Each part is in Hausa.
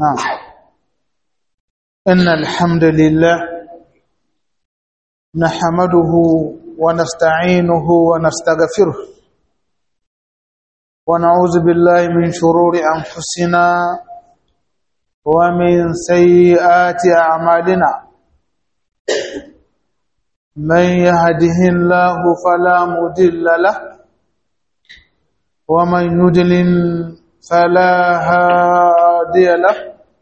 نعم إن الحمد لله نحمده ونستعينه ونستغفره ونعوذ بالله من شرور أنفسنا ومن سيئات أعمالنا من يهده الله فلا مضل له ومن يضلل فلا هادي له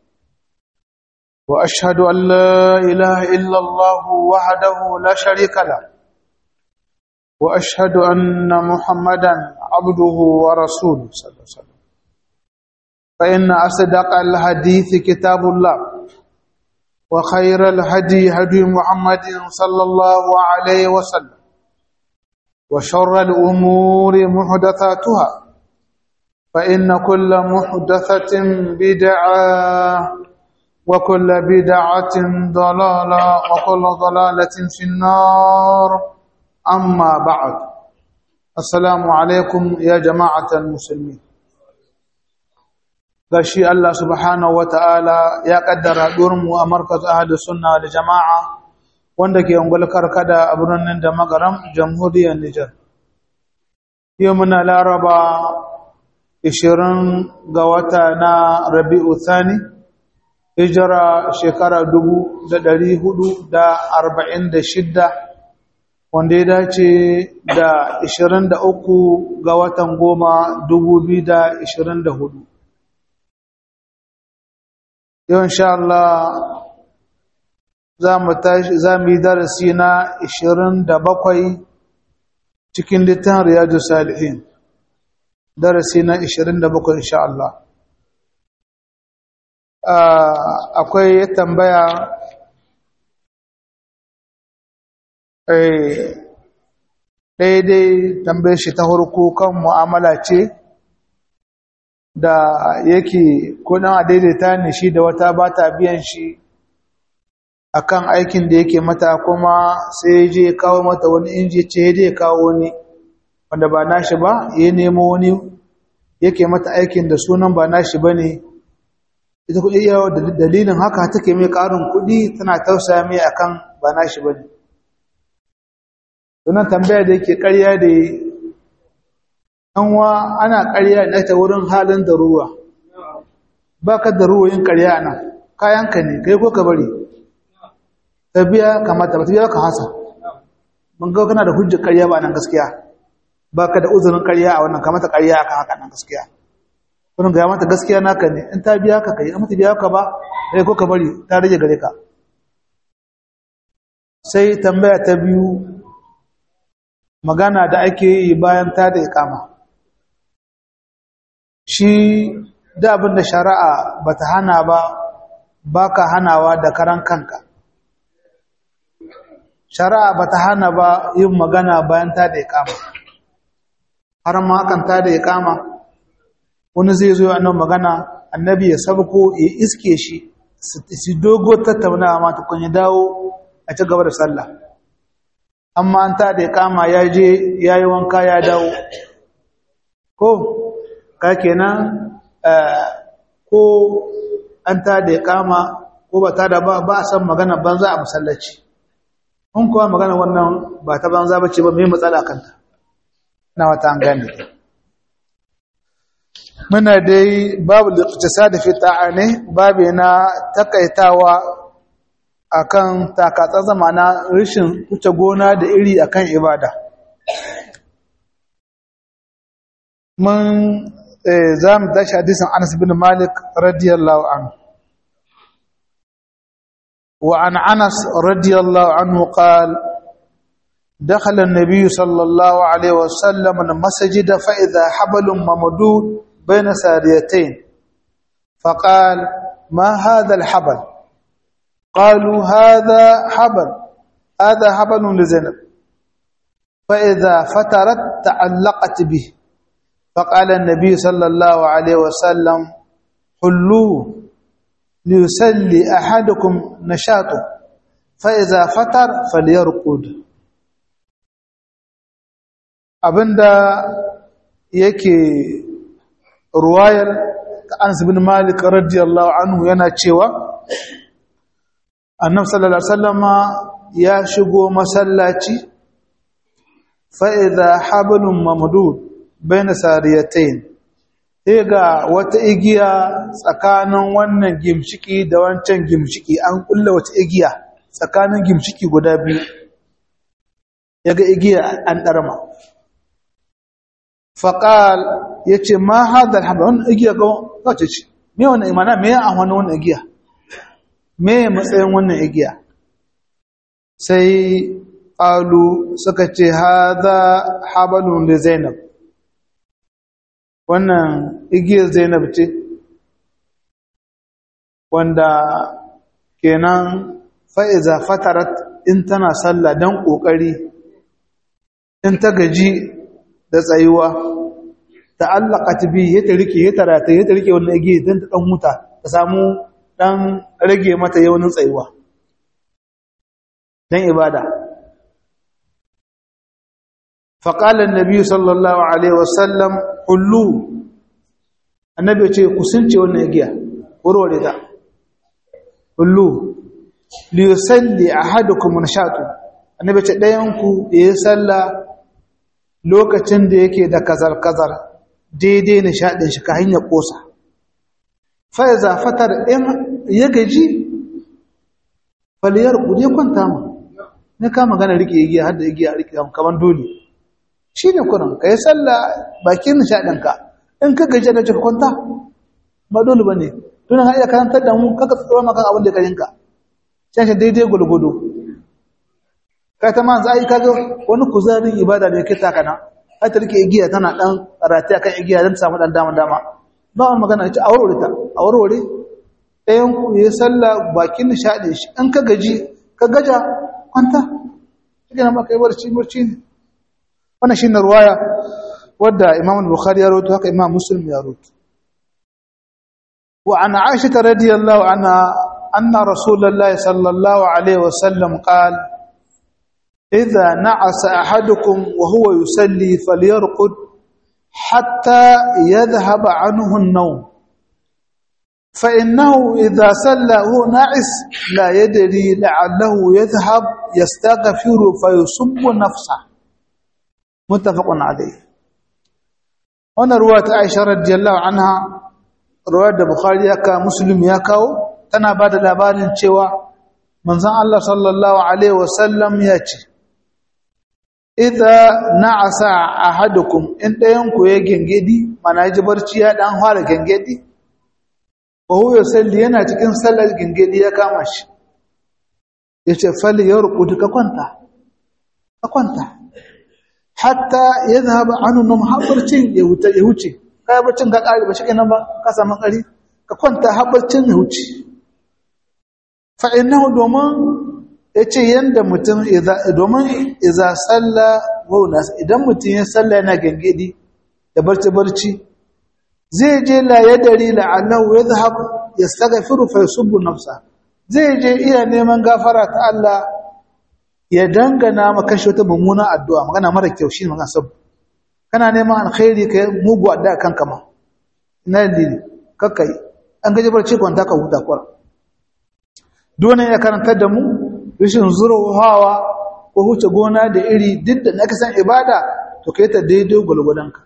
واشهد ان لا اله الا الله وحده لا شريك له واشهد ان محمدا عبده ورسوله صلى الله عليه وسلم فان اصدق الحديث كتاب الله وخير الهدي هدي محمد صلى الله عليه وسلم وشر الامور محدثاتها فإن كل محدثة بدعة وكل بدعة ضلالة وكل ضلالة في النار أما بعد السلام عليكم يا جماعة المسلمين gashi Allah subhanahu wata'ala ya kaddara mu a markaz ahli sunna da jama'a wanda ke ungul karkada a birnin da magaram jamhuriyar Nijar yau muna laraba ishirin ga wata na rabi'u thani hijira shekara dubu da ɗari hudu da arba'in da shidda wanda ya dace da ishirin da uku ga watan goma dubu biyu da ishirin da hudu yau insha Allah za mu yi darasi na ishirin da bakwai cikin littafin riyadu salihin darasi na 27 insha Allah akwai tambaya daidai tambayar shi ta harko kan mu'amala ce da yake kudin a daidaita ne shi da wata ba ta biyan shi akan aikin da yake mata kuma sai je kawo mata wani inji ce ya kawo wani wanda ba nashi ba ya nemo wani yake mata aikin da sunan ba nashi ba ne ita kuɗi yawa da dalilin haka take mai ƙarin kuɗi tana tausaya mai akan ba nashi ba ne sunan tambaya da yake ƙarya da yanwa ana ƙarya da ta wurin halin da ruwa ba ka da ruwa yin ƙarya nan kayanka ne kai ko ka bari ta biya kamata ba ta biya ka hasa mun ga kana da hujjar ƙarya ba nan gaskiya ba ka da uzurin ƙarya a wannan kamata ƙarya a kan haka nan gaskiya wani ga mata gaskiya naka ne in ta biya ka kai mata biya ka ba sai ko ka bari ta rage gare ka sai tambaya ta biyu magana da ake yi bayan ta da ikama shi da abin da shari'a ba ta hana ba ba ka hanawa da karan kanka shari'a ba ta hana ba yin magana bayan ta da ikama har ma hakan ta da ya kama wani zai zo annan magana annabi ya sabko ya iske shi su dogo tattaunawa ma tukun ya dawo a ci gaba da sallah amma an ta da ya kama ya je ya yi wanka ya dawo ko ka kenan ko an ta da ya kama ko ba ta da ba a san magana banza a masallaci in kuwa magana wannan ba ta banza ba ce ba mai matsala kanta na wata an gane muna dai babu liqtisad fi ta'ani babu na takaitawa akan takatsa zamana rishin wuce gona da iri akan ibada mun za mu tashi hadisin Anas bin Malik radiyallahu anhu wa an Anas radiyallahu anhu qala دخل النبي صلى الله عليه وسلم المسجد فإذا حبل ممدود بين ساريتين فقال ما هذا الحبل قالوا هذا حبل هذا حبل لزينب فإذا فترت تعلقت به فقال النبي صلى الله عليه وسلم حلوه ليسلي أحدكم نشاطه فإذا فتر فليرقد abinda yake ruwayar Anas bin Malik radiyallahu anhu yana cewa Annabi sallallahu alaihi wasallama ya shigo masallaci fa idha hablum mamdud baina sariyatayn sai ga wata igiya tsakanin wannan gimshiki da wancan gimshiki an kulla wata igiya tsakanin gimshiki guda biyu yaga igiya an darma faqal yace ma hadal habl wannan igiya ga wace ce me wannan imana me ya wani wannan igiya me matsayin wannan igiya sai qalu suka ce hadha hablun li zainab wannan igiyar zainab ce wanda kenan fa'iza fatarat in tana sallah don ƙoƙari in ta gaji da tsayuwa ta allaka ta bi ya ta rike ya tarata ya ta rike wannan igiyar don ta ɗan huta ta samu ɗan rage mata yaunin tsayuwa don ibada faƙalar nabi sallallahu alaihi wasallam kullu annabi ce ku sunce wannan igiya warware ta kullu li yusalli ahadukum nashatu annabi ce dayan ku yayi salla lokacin da yake da kazar kazar daidai nishadin shi ka hanya kosa fa iza fatar in ya gaji faliyar ku je kwanta mu ne ka magana rike igiya har da igiya rike kaman dole shine kuran kai salla bakin nishadin ka in ka gaje da ka kwanta ba dole bane tun har iya karantar da mu kaka tsoro maka abin da karinka sai shi daidai gulgudu kai ta man zai kaga wani kuzarin ibada da yake taka na ai ta rike igiya tana dan rati akan igiya dan samu dan dama dama ba wani magana ita a warware ta a warware ɗayan ku yi sallah bakin nishadi shi in ka gaji ka gaja kwanta kike nan ba kai barci barci ne wannan shine ruwaya wadda Imam Bukhari ya rawaito haka Imam Muslim ya rawaito wa an Aisha radiyallahu anha anna Rasulullah sallallahu alaihi wasallam qala idha na'asa ahadukum wa huwa yusalli falyarqud hatta yadhhab anhu an-nawm فإنه إذا صلى هو ناعس لا يدري لعله يذهب يستغفر فيصب نفسه متفق عليه wannan ruwa ta Aisha radiyallahu anha ruwar da Bukhari ya kawo Muslim ya kawo tana ba da labarin cewa manzon Allah sallallahu alaihi wasallam ya ce idza na'asa ahadukum in dayan ku ya gengedi mana ji barci ya dan fara gengedi wa huwa yusalli yana cikin sallar gengedi ya kama shi yace fal yarqud ka kwanta ka kwanta hatta ya zaba anu nan haɓarcin ya wuce kayan barcin ka ƙari ba shi kenan ba ka samu ƙari ka kwanta haɓarcin ya wuce fa'inahu domin ya ce yadda mutum domin iza tsalla wauna idan mutum ya tsalla yana gangadi da barci-barci zai je la ya dari la'allahu ya zaba ya tsaga fi rufe subu nafsa zai je iya neman gafara ta Allah ya dangana maka shi wata mummuna addu'a magana mara kyau shi magana sabu kana neman alkhairi kai mugu addu'a kanka ma ina dalili kakkai an gaji barci kwanta ka huta kwar dole ya karantar da mu rashin hawa ko huce gona da iri duk da naka san ibada to kai ta daidai gulgudanka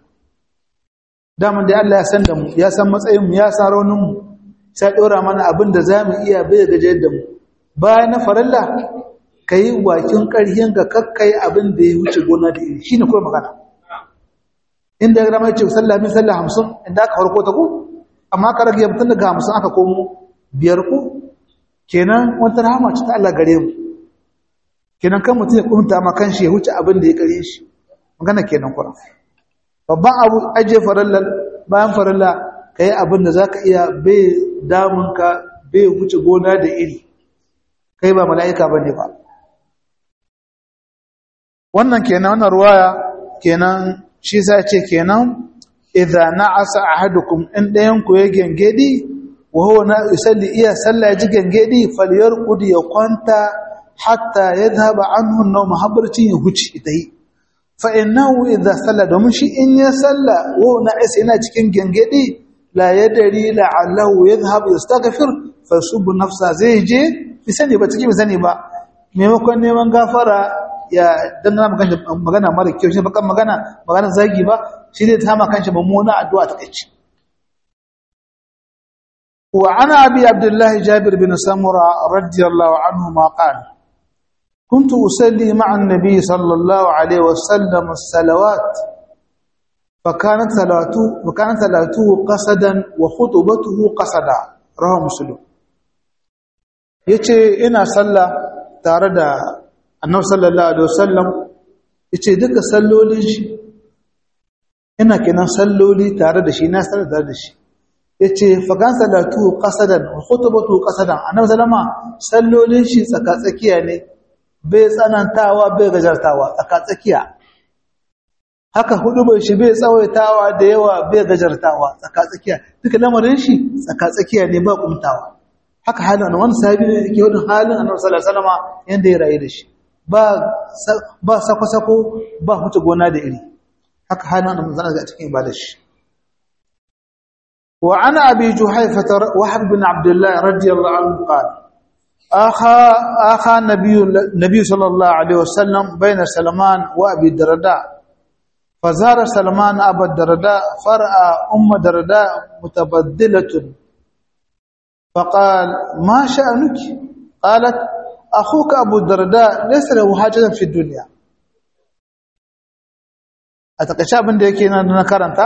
daman da Allah ya san da mu ya san matsayin mu ya san raunin mu sai dora mana abin da zamu iya bai gajiyar da mu bayan na farilla ka yi wakin ƙarhin ga kakkai abin da ya wuce gona da iri shi ne kuma magana inda ya rama ce sallah min sallah hamsin inda aka farko ta ku amma ka rage mutum daga hamsin aka komo biyar ku kenan wata rahama ce ta Allah gare mu kenan kan mutum ya kunta ma kan shi ya wuce abin da ya kare shi magana kenan kura babban abu aje farilla bayan farilla ka yi abin da za ka iya bai damunka bai wuce gona da iri kai ba mala'ika ba ne ba wannan kenan wannan ruwaya kenan shi sai ce kenan idza na'asa ahadukum in dayan ku ya gengedi wa huwa na yusalli iya salla ji gengedi falyarqud ya kwanta hatta yadhhaba anhu an-nawm habarcin ya huci itai fa innahu idza salla domin shi in ya salla wa na'isa yana cikin gengedi la yadri la'allahu yadhhab yastaghfir fa yusubbu nafsa zai je bi sani ba cikin sani ba maimakon neman gafara ya dangana magana magana mara kyau shi bakan magana magana zagi ba shi ne ta ma kanshi mummuna addu'a ta kace wa ana abi abdullahi jabir bin samura radiyallahu anhu ma qala كنت أصلي مع النبي صلى الله عليه وسلم الصلوات فكانت صلاته فكانت صلاته قصدا وخطبته قصدا رواه مسلم yace ina sallah tare da annabi sallallahu alaihi wasallam yace duka sallolin shi ina kenan salloli tare da shi na sallah tare da shi yace fa kan salatu qasadan wa khutbatu qasadan annabi sallama sallolin shi tsaka tsakiya ne bai tsanantawa bai gajartawa tsaka tsakiya haka hudu bai shi bai tsawaitawa da yawa bai gajartawa tsaka tsakiya duka lamarin shi tsaka tsakiya ne ba kumtawa haka halin wani sahabi ne yake wadin halin annabi sallallahu alaihi wasallam yanda ya rayu da shi ba ba sako sako ba huce gona da iri haka halin annabi sallallahu alaihi cikin ibadar shi wa ana abi juhayfa wahab bin abdullah radiyallahu anhu qala akha akha nabiy nabiy sallallahu alaihi wasallam bayna salman wa abi darda فزار سلمان أبا الدرداء فرأى أم الدرداء متبدلة فقال ما شأنك قالت أخوك أبو الدرداء ليس له حاجة في الدنيا أتقشى من دي كينا نكرنتا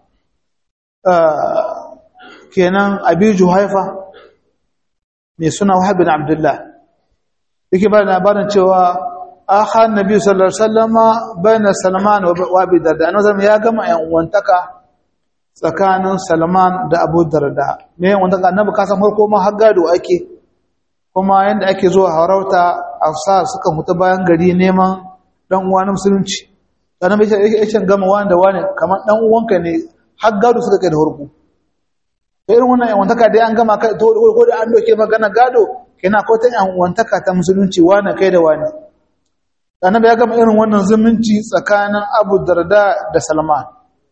كينا أبي جهيفة mai suna Wahab bin Abdullah yake ba labarin cewa akha annabi sallallahu alaihi wasallama baina Salman wa Abi Darda annabi ya gama yan uwantaka tsakanin Salman da Abu Darda me yan uwantaka annabi ka san farko ma har gado ake kuma yanda ake zuwa harauta afsa suka mutu bayan gari neman dan uwa na musulunci annabi yake yake gama wani da wani kamar dan uwanka ne har gado suka kai da farko irin wannan yan uwantaka dai an gama kai to ko da an doke magana gado kina ko ta yan uwantaka ta musulunci wani kai da wani annabi ya gama irin wannan zumunci tsakanin Abu Darda da Salman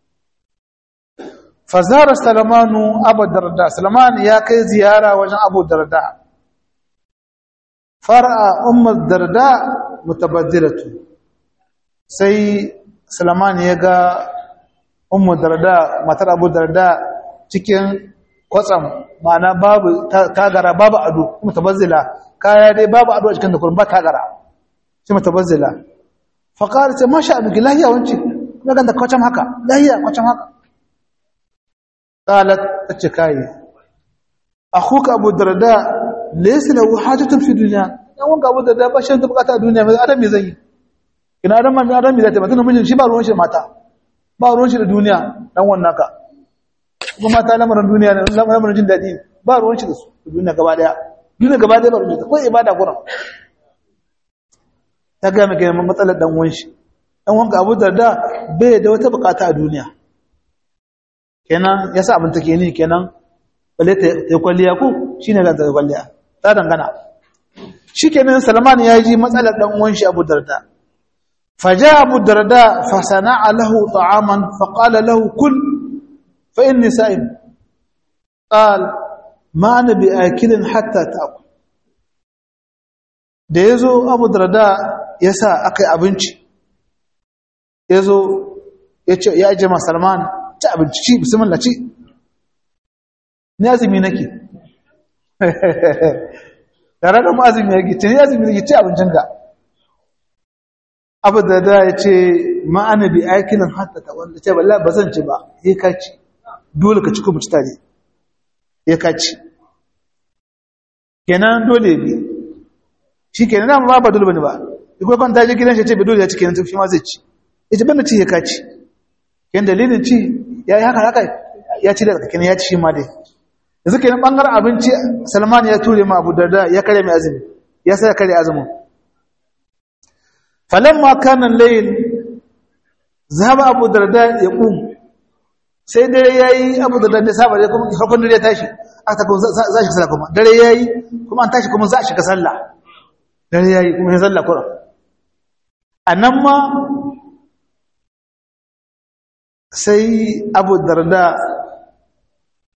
fazara Salmanu Abu Darda Salman ya kai ziyara wajen Abu Darda far'a ummu Darda mutabaddilatu sai Salman ya ga ummu Darda matar Abu Darda cikin kwatsam ma'ana babu tagara babu ado mutabazzila kaya dai babu ado a cikin da kullum ba tagara sai mutabazzila fa qalat ma sha abiki lahiya wance kuma ganda kwacam haka lahiya kwacam haka qalat tace kai akhuka abu darda laysa lahu hajatun fi dunya dan wanga abu darda ba shan bukata a duniya mai adam me zai ina adam mai adam me zai mata mijin shi ba ruwan shi da mata ba ruwan shi da duniya dan wannan ka kuma mata lamarin duniya ne lamarin jin dadi ba ruwan shi da su duniya gaba daya duniya gaba daya ba ruwan shi ko ibada kuran ta ga mai gaiman matsalar dan wanshi dan wanka abu darda bai da wata bukata a duniya kenan yasa abin take ni kenan balle ta yi kwalliya ko shine ga ta kwalliya ta dangana shikenan salman ya ji matsalar dan wanshi abu darda faja abu darda fa sana'a lahu ta'aman fa qala lahu kul fa inni sa'im qal ma ana bi akilin hatta ta'kul da yazo abu darda ya sa aka yi abinci ya zo ya ajiye masalman ci abinci ci bismillah ci ni azumi nake tare da azumi yake ce ni azumi nake ci abincinka abu da da ya ce ma'ana bi aikinin hatta ta wanda ce balla ba zan ci ba ya kaci dole ka ci kuma ci tare ya kaci kenan dole bi shi kenan na ba ba dole bane ba duk ban ta je gidan shi ce bai dole ya ci kenan shi ma zai ci ita banda ci ya kaci kenan dalilin ci ya yi haka haka ya ci da kenan ya ci shi ma dai yanzu kenan bangaren abinci Salman ya ture ma Abu Darda ya kare mai azumi ya sai ya kare azumin falamma kana layl zahaba Abu Darda ya qum sai dare yayi Abu Darda da saba da kuma farkon dare ya tashi aka ta za shi sallah kuma dare yayi kuma an tashi kuma za shi ka sallah dare yayi kuma ya sallah Qur'an anan ma sai Abu Darda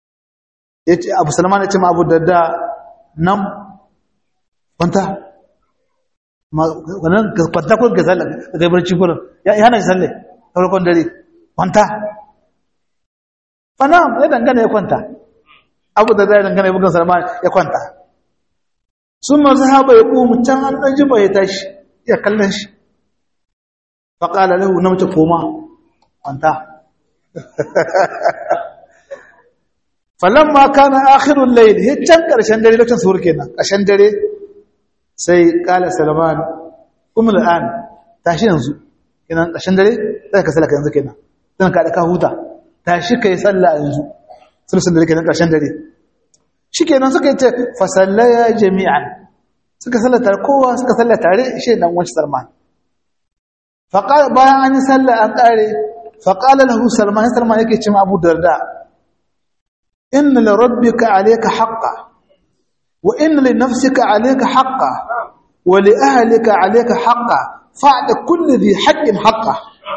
yace Abu Salman yace ma Abu Darda nan kwanta wannan kwanta ko ga sallah ga barci gurin ya hana shi sallah farkon dare kwanta fana ya dangana ya kwanta Abu Darda ya dangana bugun Salman ya kwanta sun ma sahaba ya komu can an dan jiba ya tashi ya kallon shi faqala lahu namta koma kwanta falamma kana akhirul layl hiccan karshen dare lokacin suhur kenan karshen dare sai kala salman umul an tashi yanzu kenan karshen dare sai ka sallaka yanzu kenan dan ka da ka huta tashi kai sallah yanzu sulsun dare kenan karshen dare shikenan suka yace fa sallaya jami'an suka sallata kowa suka sallata tare shi dan wancan salman fa bayan an yi sallah an kare fa qala lahu salman salman yake cewa abu darda إن لربك عليك حقا وإن لنفسك عليك حقا ولأهلك عليك حقا فاعد كل ذي حق حقا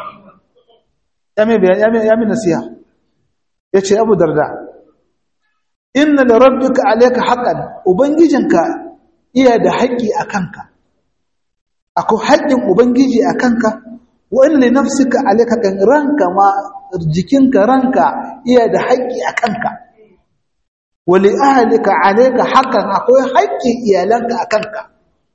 يامي يامي يامي نسيها يتي أبو درداء إن لربك عليك حقا وبنجيجنك إيا ده حقي أكنك أكو حق وبنجيجي أكنك وإن لنفسك عليك حقا رانك ما jikinka ranka iya da haƙƙi a kanka wali ahalika alayka haqqan akwai haƙƙin iyalanka a kanka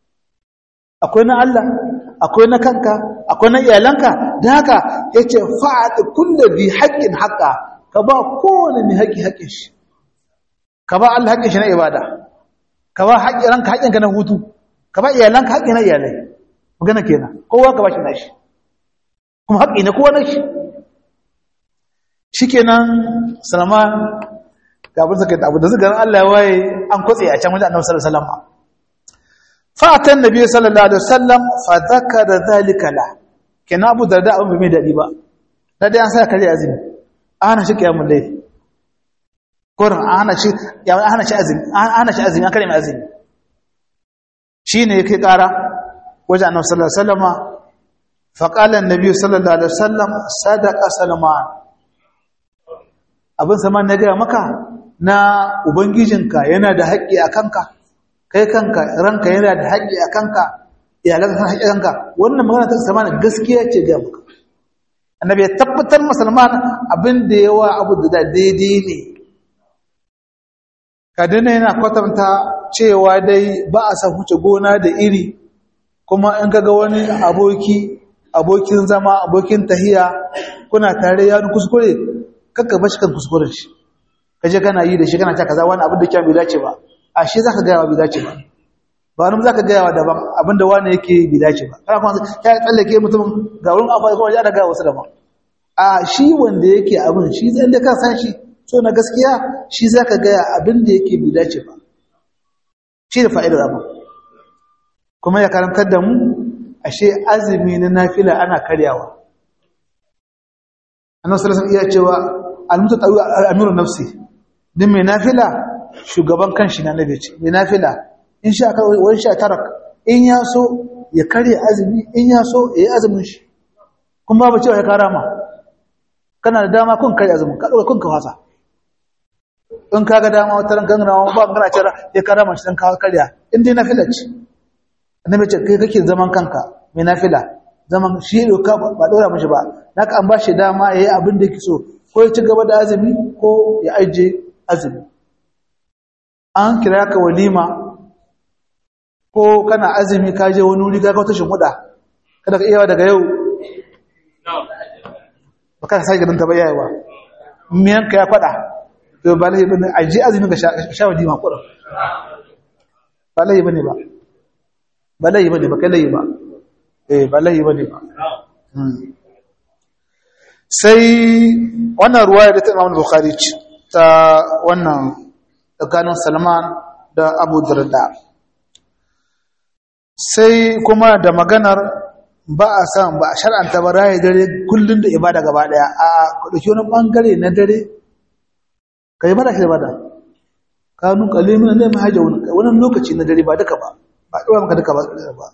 akwai na Allah akwai na kanka akwai na iyalanka da haka yace fa'at kullu bi haqqin haqqa ka ba kowane mai haƙƙi haƙƙin shi ka ba Allah haƙƙin shi na ibada ka ba haƙƙin ranka haƙƙin ka na hutu ka ba iyalanka haƙƙi na iyalai magana kenan kowa ka ba shi nashi kuma haƙƙi ne kowa na shi shikenan Salman ga abin suka abu da suka Allah ya waye an kwatse a can wajen Annabi sallallahu alaihi wasallam fa atan nabi sallallahu alaihi wasallam fa zakara zalika la kenan Abu Darda abin bai mai dadi ba da dai an sa kare azumi ana shi kiyamul layl Qur'an ana shi ya ana shi azumi ana shi azumi an kare mai azumi shine yake kara wajen Annabi sallallahu alaihi wasallam fa qala an-nabi sallallahu alaihi wasallam sadaqa Salman abin sama na gaya maka na ubangijinka yana da haƙƙi a kanka kai kanka ranka yana da haƙƙi a kanka iyalanka kan haƙƙi a kanka wannan magana ta sama gaskiya ce gaya maka annabi ya tabbatar musulman abin da yawa abu da daidai ne kadina yana kwatanta cewa dai ba a san huce gona da iri kuma in kaga wani aboki abokin zama abokin tahiya kuna tare ya kuskure kakka bashi kan kuskuren shi kaje kana yi da shi kana ta kaza wani abin da kyan bai dace ba a shi zaka ga yawa bai dace ba ba wani zaka ga yawa daban abin da wani yake bai dace ba kana kuma ya tsallake mutum ga wurin afa kuma ya daga wasu daban a shi wanda yake abin shi zan da ka san shi so na gaskiya shi zaka ga abin da yake bai dace ba shi da fa'idar abin kuma ya karantar da mu ashe azumi na nafila ana karyawa annabi sallallahu alaihi wasallam iya cewa almutatawi amiru nafsi din mai nafila shugaban kanshi na nabi ce mai nafila in sha ka wani sha tarak in ya so ya kare azumi in ya so ya yi azumin shi kuma babu cewa ya karama kana da dama kun kare azumin ka kun ka fasa in ka ga dama wata ran gangana ba gangana ce ya karama shi dan ka karya in dai nafila ce annabi ce kai kake zaman kanka mai nafila zaman shi doka ba dora mishi ba naka an ba shi dama yayi abin da yake so ko ya ci gaba da azumi ko ya aje azumi an kira ka walima ko kana azumi ka je wani wuri ga wata shimfiɗa kada ka iya daga yau ba ka sai gidan ta bayawa miyan ka ya faɗa to ba lahi bane aje azumi ka sha walima kuɗin ba lahi bane ba ba lahi bane ba kai lahi ba eh ba lahi bane ba sai wannan ruwaya da ta Imam Bukhari ce ta wannan tsakanin Salman da Abu Darda sai kuma da maganar ba a san ba a shar'anta ba raye dare kullun da ibada gaba daya a ka dauki wani bangare na dare kai mara shi ibada kanu kalimin ne mahaja wani lokaci na dare ba duka ba ba dora maka duka ba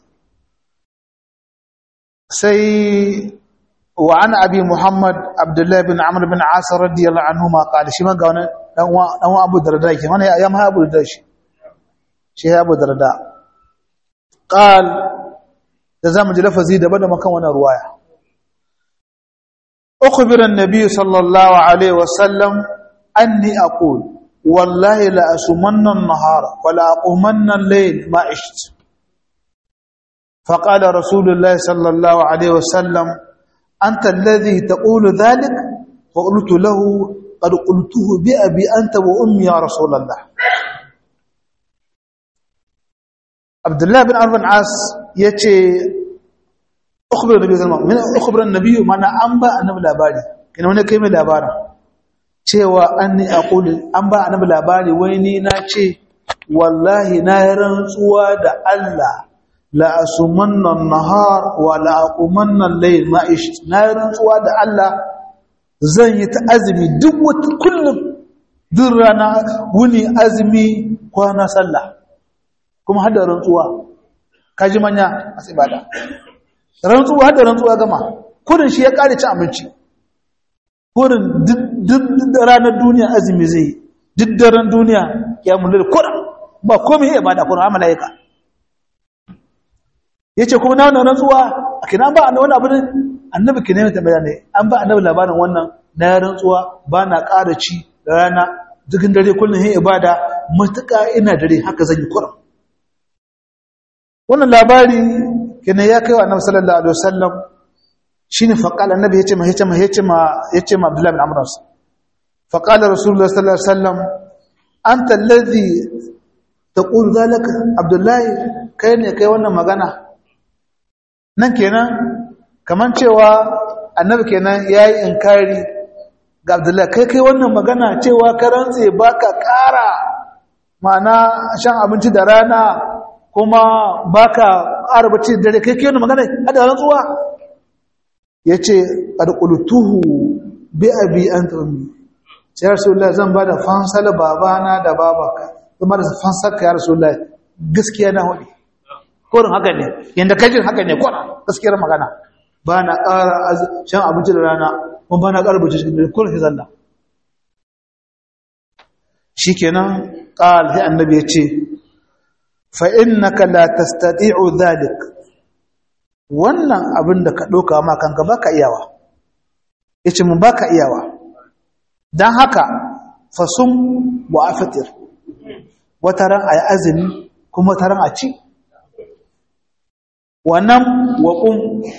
sai وعن أبي محمد عبد الله بن عمرو بن عاص رضي الله عنهما قال شما قال dan wa abu darda ke wani ya ma abu darda shi shi ya abu darda qal da zamu ji lafazi daban da makan wannan ruwaya ukhbira an-nabi sallallahu alaihi wasallam anni aqul wallahi la asumanna an-nahara wa la aqumanna al-layl ma ishtu فقال رسول الله صلى الله عليه وسلم أنت الذي تقول ذلك فقلت له قد قلته بأبي أنت وأمي يا رسول الله عبد الله بن عمرو بن عاص يتي أخبر النبي صلى الله عليه وسلم أخبر النبي من أنبأ النبي labari kina wani kai mai labarin cewa anni aqul an ba annabi labari wai ni na ce wallahi na rantsuwa da Allah la asumanna an-nahar wa la aqumanna al-layl ma ish na rantsuwa da Allah zan yi ta azumi duk wata kullum duk rana wuni azumi kwana sallah kuma hada rantsuwa kaji manya a ibada rantsuwa hada rantsuwa gama kurin shi ya kare ci abinci kurin duk ranar duniya azumi zai duk daren duniya ya mulul kurin ba komai ya ibada kurin amala yaka yace kuma na wannan rantsuwa kina ba annabi wani abu ne annabi kine ne tambaya ne an ba annabi labarin wannan na rantsuwa ba na ƙara ci da rana dukkan dare kullun yin ibada matuƙa ina dare haka zan yi kurin wannan labari kine ya kai wa annabi sallallahu alaihi wasallam shine faqal annabi yace ma yace ma yace ma yace ma abdullahi bin amr faqala rasulullah sallallahu alaihi wasallam anta alladhi taqul zalika abdullahi kai ne kai wannan magana nan kenan kaman cewa annabi kenan yayi inkari ga Abdullahi kai kai wannan magana cewa ka rantse baka ƙara ma'ana shan abinci da rana kuma baka ƙara bacci dare kai kai wannan magana hada rantsuwa yace qad qultuhu bi abi anta ummi ya rasulullah zan bada fansal babana da babaka kuma da fansar ka ya rasulullah gaskiya na hudu korin haka ne yadda kajin haka ne kwana gaskiyar magana ba na ƙara shan abinci da rana kuma ba na ƙara bacci cikin dare kullum zalla shi kenan ƙal sai annabi ya ce fa innaka la tastati'u dhalik wannan abin da ka ɗauka ma kanka baka iyawa yace mun baka iyawa dan haka fasum wa afatir wataran ayi azumi kuma taran a ci wannan waƙun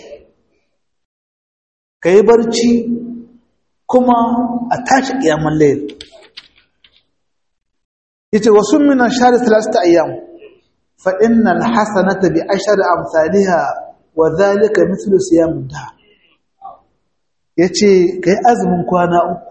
ka yi barci kuma a tashi ƙiyamun layar yace wasu minan shari talasta ayyam fa innal hasanata bi ashri amsalha wa dhalika mithlu siyam da yace kai azumin kwana uku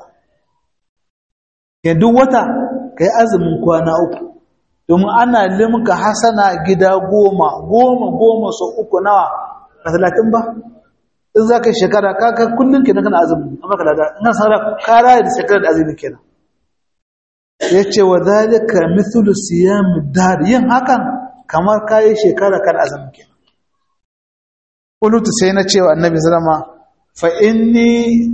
duk wata kai azumin kwana uku domin ana limka hasana gida goma goma goma sau uku nawa a talatin ba in za ka yi shekara kaka kullum kenan kana azumi amma ka lada ina saura kara da shekara da azumi kenan ya ce wa zalika mithlu siyam dar yin hakan kamar kayi shekara kan azumi kenan qultu sai na cewa annabi sallama fa inni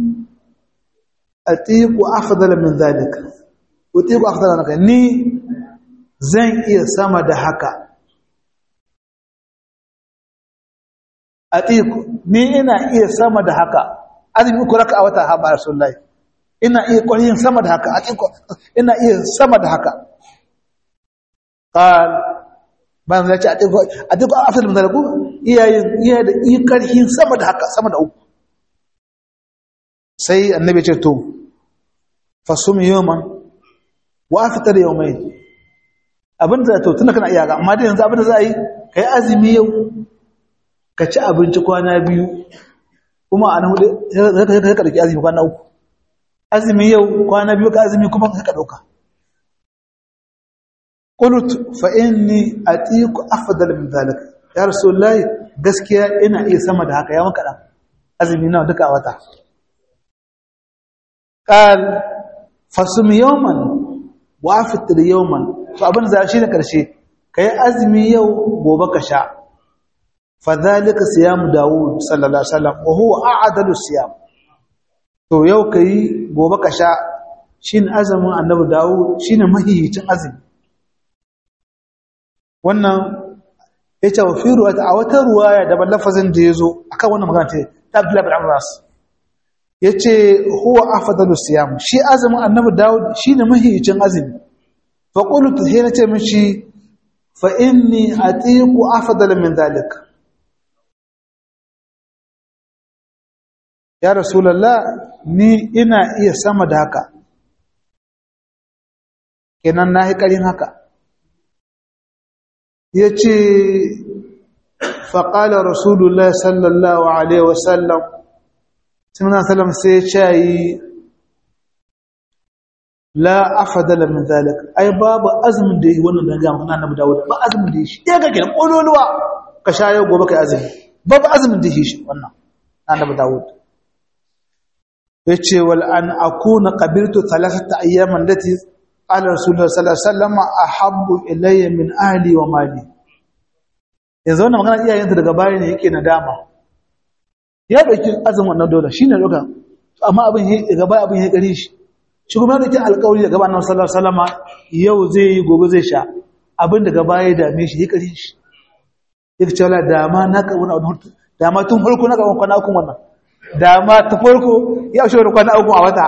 atiqu afdala min zalika utiqu afdala min ni zan iya sama da haka atiku ni ina iya sama da haka azumi uku raka a wata haɓa rasulullahi ina iya ƙwarin sama da haka atiku ina iya sama da haka ƙal bayan zai ce atiku atiku a afirka da ku iyayen iya da iya ƙarfin sama da haka sama da uku sai annabi ce to fasum yawman wa afitar yawmai abin da to tunda kana iya ga amma da yanzu abin da za a yi kai azumi yau ka ci abinci kwana biyu kuma a nan hudu sai ka ɗauki azumi kwana uku azumi yau kwana biyu ka azumi kuma ka ɗauka qult fa inni atiku afdal min zalika ya rasulullahi gaskiya ina iya sama da haka ya maka dan azumi nawa duka a wata qal fasum yawman wa aftir yawman to abin da shi ne karshe kai azumi yau gobe ka sha fadhalika siyam daud sallallahu alaihi wasallam wa huwa a'dalu siyam to yau kai gobe ka sha shine azumin annabi Dawud shine mahiyicin azumi wannan yace wa fi ruwaya a wata ruwaya da lafazin da yazo akan wannan magana ta Abdullah bin Abbas yace huwa afdalu siyam shi azumin annabi Dawud shine mahiyicin azumi fa qultu hina ce mishi fa inni atiqu afdala min dhalik ya rasulullah ni ina iya sama da haka kenan nahi karin haka yace fa qala rasulullah sallallahu alaihi wasallam sallallahu alaihi wasallam sai ya ce la afdala min zalik ai babu azumin da yi wannan daga mun annabi Dawud ba azumin da yi shi daga gidan kololuwa ka sha yau gobe kai azumi babu azumin da yi shi wannan annabi Dawud yace wal an akuna qabiltu thalathata ayyaman lati qala rasulullah sallallahu alaihi wasallam ahabbu ilayya min ahli wa mali yanzu wannan magana iyayensa daga baya ne yake nadama ya dauki azumin wannan dole shine doka amma abin daga baya abin ya gare shi shi kuma da ke alkawari da gabanin sallallahu salama yau zai yi gobe zai sha abin da gaba ya dame shi ya kare shi ya ce wala dama na ka wani abu dama tun farko na gaban kwana ukun wannan dama ta farko ya shi wani kwana ukun a wata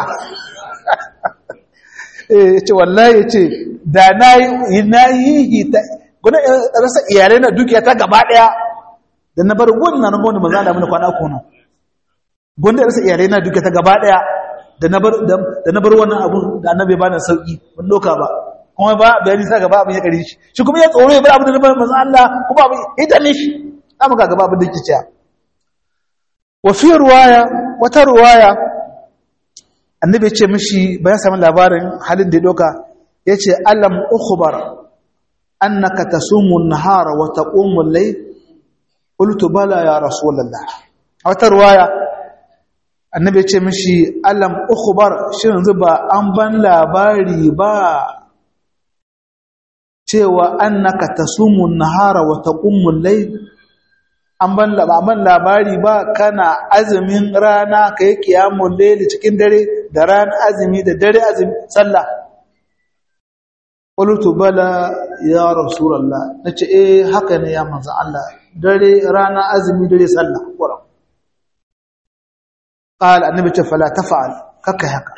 ya ce wallahi ya ce da na yi na yi ta gwada rasa iyalai na dukiya ta gaba daya da na bar wannan na gwanda maza da mana kwana ukun nan gwanda rasa iyalai na dukiya ta gaba daya da na bar wannan abun da annabi ba na sauki ban doka ba kuma ba bayani sa gaba abin ya kare shi shi kuma ya tsoro ya bar abin da bar manzo Allah kuma abin ya dame shi amma ga gaba abin da yake cewa wa fi ruwaya wata ruwaya annabi ya ce mishi bayan samun labarin halin da ya doka ya ce alam ukhbar annaka tasumu an-nahara wa taqumu al-layl qultu bala ya rasulullah wata ruwaya annabi ya ce mishi alam ukhbar shi yanzu ba an ban labari ba cewa annaka tasumu nahara wa taqumu layl an ban labari ba kana azumin rana kai qiyamul layl cikin dare da ran azumi da dare azumi sallah qultu bala ya rasulullah nace eh haka ne ya manzo Allah dare rana azumi dare sallah qur'an قال النبي فلا تفعل كك هكا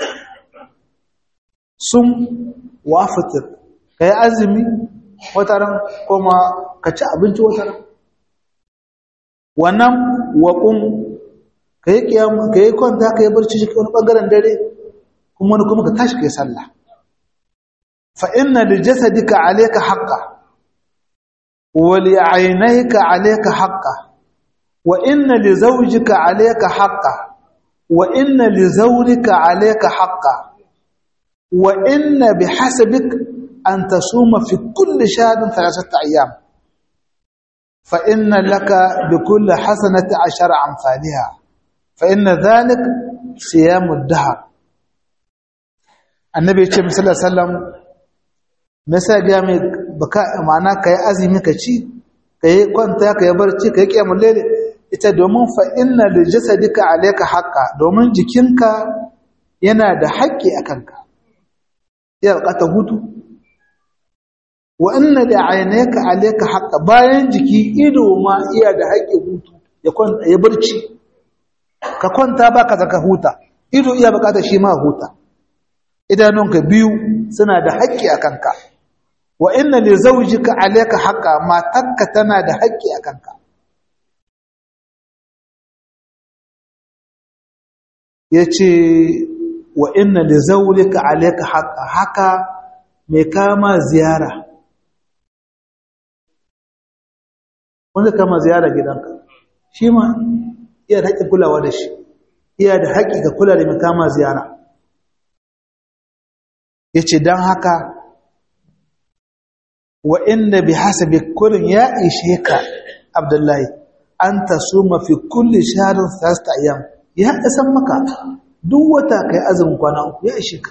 سم وافطر kai azumi wataran kuma ka ci abinci wataran wannan waqum kai kiyam kai kwanta kai barci shi wani bangaren dare kuma wani kuma ka tashi kai sallah fa inna li jasadika alayka haqqan wa li aynayka alayka haqqan wa inna li zawjika alayka haqqan وإن لزورك عليك حقا وإن بحسبك أن تصوم في كل شهر ثلاثة أيام فإن لك بكل حسنة عشر أمثالها فإن ذلك صيام الدهر النبي صلى الله عليه وسلم nasa ga mai baka ma'ana kai azumi ka ci kai kwanta kai barci kai kiyamul layl ita domin fa inna li jasadika alayka haqqa domin jikinka yana da haƙƙi akan ka ya buƙata hutu wa inna li aynaka alayka haqqa bayan jiki ido ma iya da haƙƙi hutu ya kwanta ya barci ka kwanta baka zaka huta ido iya buƙata shi ma huta idanunka biyu suna da haƙƙi akan ka wa inna li zawjika alayka haqqa matarka tana da haƙƙi akan ka ya ce wa inna da zaulika alaika haka haka mai kama ziyara wanda kama ziyara gidanka shi ma iya da haƙƙin kulawa da shi iya da haƙƙi ga kula da mai kama ziyara ya ce don haka wa inda bi hasabi kullum ya ishe ka abdullahi an ta suma fi kulli shaharin sasta ayyam ya isan maka duk wata kai azumin kwana uku ya ishe ka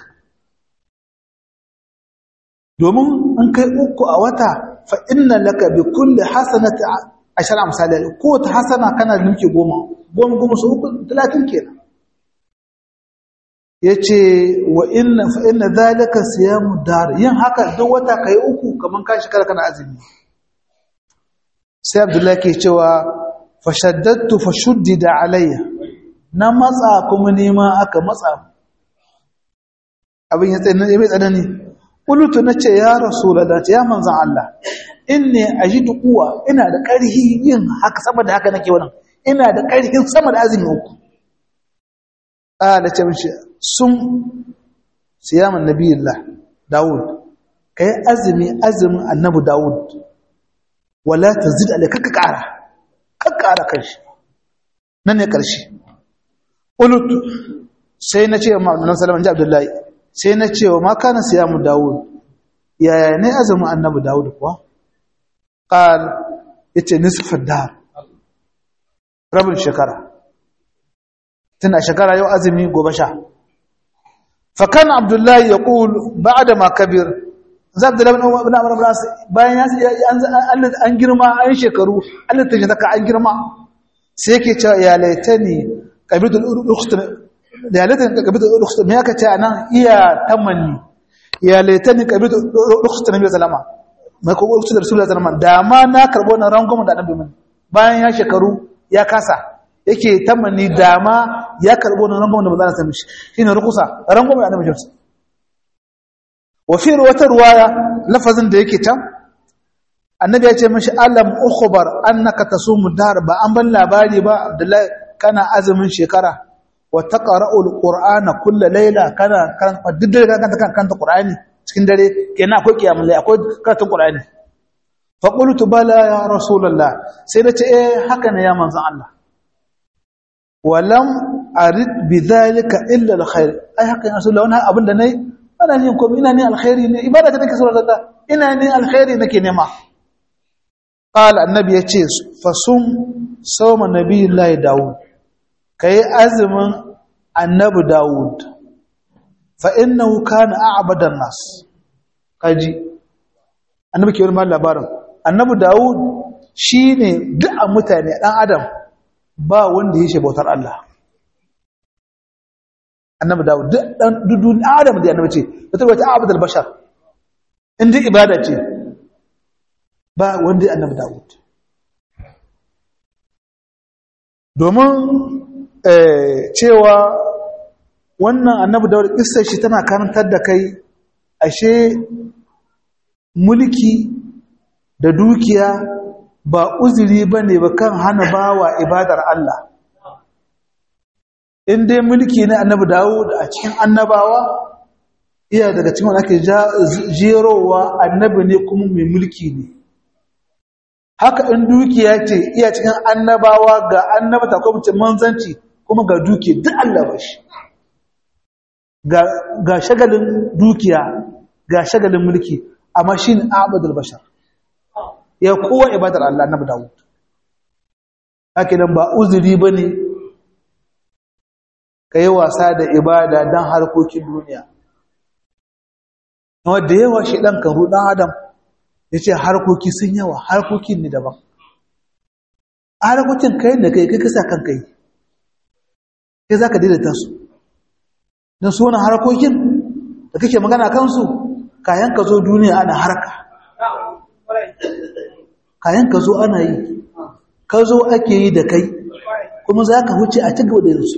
domin an kai uku a wata fa inna laka bi kulli hasanati ashar amsali ko ta hasana kana da nuke goma goma goma su uku talatin kenan yace wa inna fa inna zalika siyamu dar yin haka duk wata kai uku kaman ka shekara kana azumi sai abdullahi ke cewa fashaddatu fashuddida alayya na matsa kuma nema aka matsa abin ya tsaye mai tsanani qultu nace ya rasulullah ya manzon Allah inni ajidu quwa ina da ƙarhi yin haka sama da haka nake wannan ina da ƙarhin sama da azumi uku ala ce mishi sun siyaman nabiyillah daud kai azumi azumin annabi daud wala tazid alayka ka ƙara ka ƙara kanshi nan ne ƙarshe ulut sai na ce wa ma'amulan salaman ji abdullahi sai na ce wa ma kana siyamu dawud yaya ne azumin annabi dawud kuwa qal yace nisfar dar rabin shekara tana shekara yau azumi gobe sha fa kana abdullahi yaqul ba'da ma kabir za abdullahi ibn amr ibn as bayan ya an girma an shekaru Allah ta jaka an girma sai yake cewa ya laitani qabitul ukhti ya laitani qabitul ukhti me yaka ce anan iya tamanni ya laitani qabitul ukhti nabi sallama mai ko ukhti rasulullahi sallama da ma na karbo na rangon da annabi mun bayan ya shekaru ya kasa yake tamanni da ma ya karbo na rangon da manzo Allah sallama shine rukusa rangon da annabi jinsu wa fi wata ruwaya lafazin da yake can annabi ya ce mashi alam ukhbar annaka tasumu dar ba an ban labari ba abdullahi kana azumin shekara wa taqra'u alqur'ana kull layla kana kan diddare kan kan kan qur'ani cikin dare kenan akwai kiyamul layl akwai karatun qur'ani fa qultu bala ya rasulullah sai da ce eh haka ne ya manzon Allah walam arid bidhalika illa alkhair ai haka ya rasulullah wannan abin da nayi ana yin komai ina ne alkhairi ne ibada da nake saurara Allah ina ne alkhairi nake nema qala annabi yace fasum sawma nabiyillahi daud kai azumin annabi daud fa innahu kana a'badan nas kaji annabi ke wani labarin annabi daud shine duk mutane dan adam ba wanda yake bautar Allah annabi dawo dan dudun adam da annabi ce wata wata abdul bashar inda ibada ce ba wanda annabi dawud domin cewa wannan annabi dawud kissar shi tana karantar da kai ashe mulki da dukiya ba uzuri bane ba kan hana bawa ibadar Allah in dai mulki na annabi Dawud a cikin annabawa iya daga cikin wanda ake jerowa annabi ne kuma mai mulki ne haka in dukiya ce iya cikin annabawa ga annabata ko mace manzanci kuma ga dukiya duk Allah ba shi ga shagalin dukiya ga shagalin mulki amma shi ne abadul bashar ya kowa ibadar Allah annabi Dawud haka nan ba uzuri ba ne ka yi wasa da ibada don harkokin duniya wadda yawa shi ɗan kan ruɗan adam ya ce harkoki sun yawa harkokin ne daban harkokin kai da kai kai kasa kan kai kai za ka daidaita su don su wani harkokin da kake magana kansu kayan ka zo duniya ana harka kayan ka zo ana yi ka zo ake yi da kai kuma za ka huce a cikin da yansu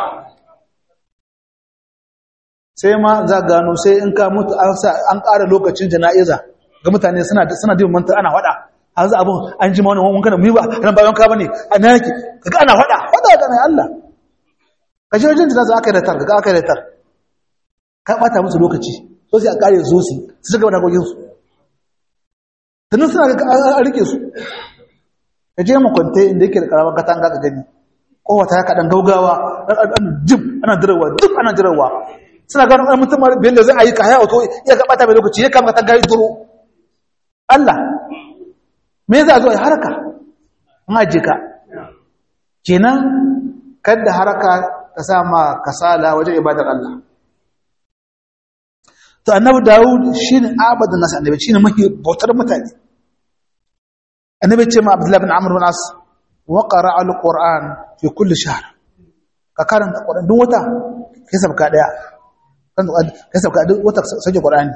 sai ma za gano sai in ka mutu an ƙara lokacin jana'iza ga mutane suna suna dibin mantar ana faɗa an za abin an ji ma wani wanka da mu ba ran bayan ka bane a nan yake kaga ana faɗa faɗa ga mai Allah ka je wajen jana'iza aka yi da tar kaga aka yi da tar ka bata musu lokaci so sai a ƙare su su su gaba da kokin su tunan suna ga an rike su ka je mu kwante inda yake da karamar katanga ka gani kowata ya kaɗan gaugawa jib ana jirawa duk ana jirawa suna gano ɗan mutum biyan da zai a yi ka haya wato iya ga ɓata mai lokaci ya kama ta gari duro Allah me za a zo a yi haraka an aje ka kenan kadda haraka ta sama kasala wajen ibadar Allah to annabi Dawud shine abadan nas annabi shine mahi bautar mutane annabi ce ma Abdullah bin Amr bin As wa qara'a al-Qur'an fi kulli shahr ka karanta Qur'an duk wata kai sabka daya kan kai sauka duk wata sauke qur'ani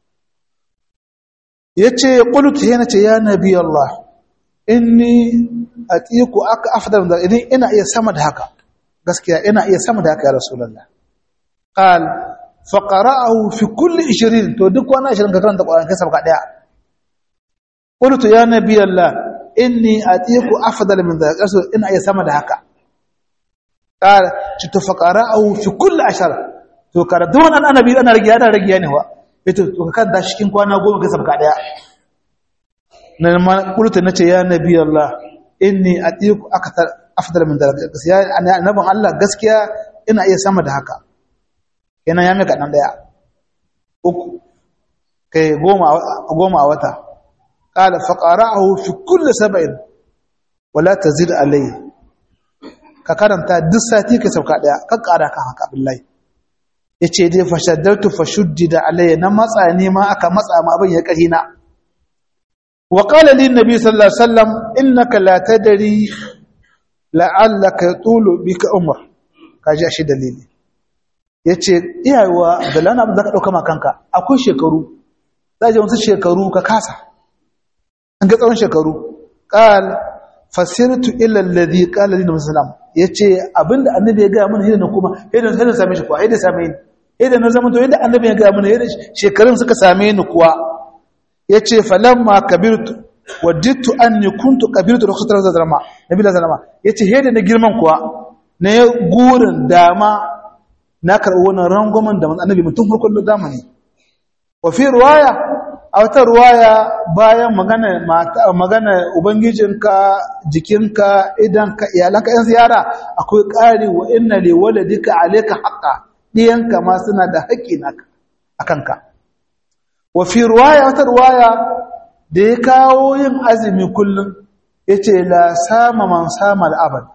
yace qult yana ce ya nabi Allah inni atiku aka afdal da idan ina iya sama da haka gaskiya ina iya sama da haka ya rasulullah qal fa qara'ahu fi kulli 20 to duk wani 20 ka karanta qur'ani kai sauka daya qult ya nabi Allah inni atiku afdal min da rasul ina iya sama da haka qal ci to fa qara'ahu fi kulli 10 to karatu wannan annabi ana rage ana rage ne wa ito to kan da cikin kwana goma kai sabka daya nan ma kulta nace ya nabi Allah inni atiku akthar afdal min dalika gaskiya annabin Allah gaskiya ina iya sama da haka kenan ya mika dan daya uku kai goma goma a wata qala fa qara'ahu fi kulli sab'in wala tazid alayhi ka karanta duk sati ka sauka daya ka kara kan haka billahi ya ce dai fashaddartu fashuddida alayya na matsa ne ma aka matsa ma abin ya ƙari na wa qala lin nabi sallallahu alaihi wasallam innaka la tadri la'allaka tulu bika umr kaji shi dalili yace iyawa da lana abin zaka dauka ma kanka akwai shekaru zaje wasu shekaru ka kasa an ga tsawon shekaru qal fasirtu ila alladhi qala lin muslim yace abinda annabi ya ga mun hidin kuma hidin sai same shi kuwa hidin same ni idan na zama to yadda annabi ya ga mana yadda shekarun suka same ni kuwa yace falamma kabirtu wajidtu anni kuntu kabirtu rukhsatan zalama nabi zalama yace yadda na girman kuwa na gurin dama na karɓi wannan rangwamen da annabi mutum farkon zamani wa fi ruwaya a wata ruwaya bayan magana magana ubangijinka jikinka idanka iyalanka yan ziyara akwai ƙari wa inna li waladika alayka haqqan ɗiyanka ma suna da haƙƙi a kanka. Wafi ruwaya wata ruwaya da ya kawo yin azumi kullum ya ce la sama man sama al'abad.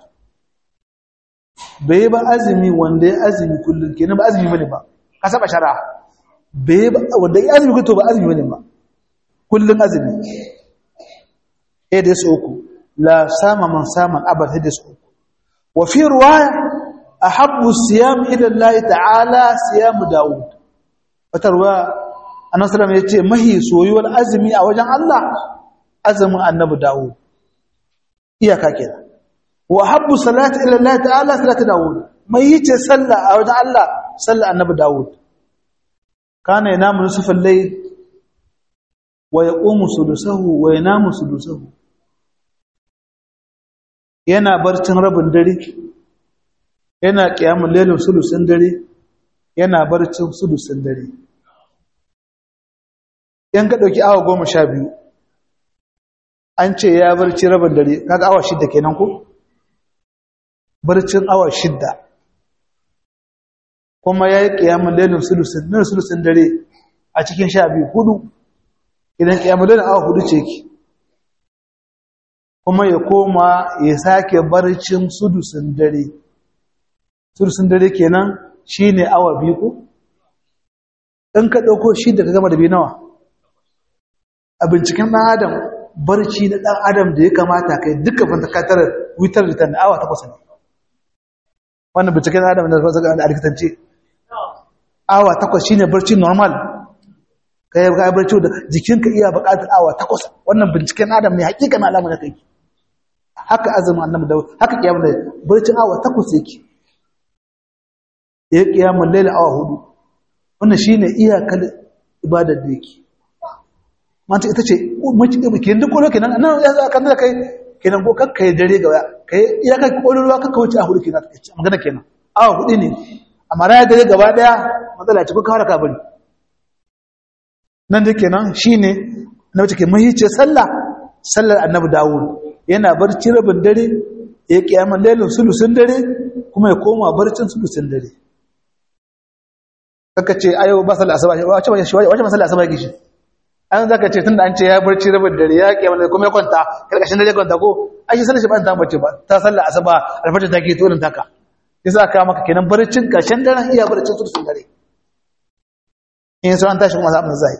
Bai ba azumi wanda ya azumi kullum kenan ba azumi bane ba, ka saba shara. Bai ba wanda ya azumi kuto ba azumi bane ba, kullum azumi. Ya da su uku, la sama man sama al'abad ya da su uku. Wafi ruwaya ahabbu siyam ila Allah ta'ala siyam Dawud watarwa annabi sallallahu alaihi yace mahi soyuwar azumi a wajen Allah azumin annabi Dawud iyaka kenan wa habbu salati ila Allah ta'ala salatu Dawud mai yace sallah a wajen Allah sallah annabi Dawud kana yanamu nisfal layl wa yaqumu sudusahu wa yanamu sudusahu yana barcin rabin dare yana ƙiyamun lelin sulusun dare yana barcin sulusun dare yan ka ɗauki awa goma sha biyu an ce ya barci rabin dare kaga awa shidda kenan ko barcin awa shidda kuma ya yi ƙiyamun lelin sulusun dare a cikin sha biyu hudu idan ƙiyamun lelin awa hudu ce ki kuma ya koma ya sake barcin sudusun dare sudusun dare kenan shine awa biyu ko in ka dauko shi da ka gama da biyu nawa a binciken dan adam barci na dan adam da ya kamata kai duka fantakatar witar da tan awa takwas ne wannan binciken dan adam da zaka ga alkitance awa takwas shine barci normal kai ga barci da jikinka iya buƙatar awa takwas wannan binciken adam ne hakikan alamun da kai haka azumin annabi da haka kiyamul layl barcin awa takwas yake ya kiyamul layl awa hudu wannan shine iyakar ibadar da yake manta ita ce mace ke duk kolo kenan nan ya za ka da kai kenan ko kakka ya dare ga kai iyakar kololuwa kakka wuce a hudu kenan magana kenan awa hudu ne amma raya dare gaba daya matsala ce ko ka haraka bari nan da kenan shine na wace ke mahice sallah sallar annabi dawud yana barci rabin dare ya kiyaman lailin sulusun dare kuma ya koma barcin sulusun dare kaka ce ayo ba sallar asaba wace wace wace ba sallar asaba yake shi an zaka ce tunda an ce ya barci rabin dare ya kiyaman dare kuma ya kwanta karkashin dare kwanta ko ai shi sallar shi ba ta bace ba ta sallar asaba alfajir take tsorin taka yasa aka maka kenan barcin karshen daren iya barcin sulusun dare in so an tashi kuma za mu zai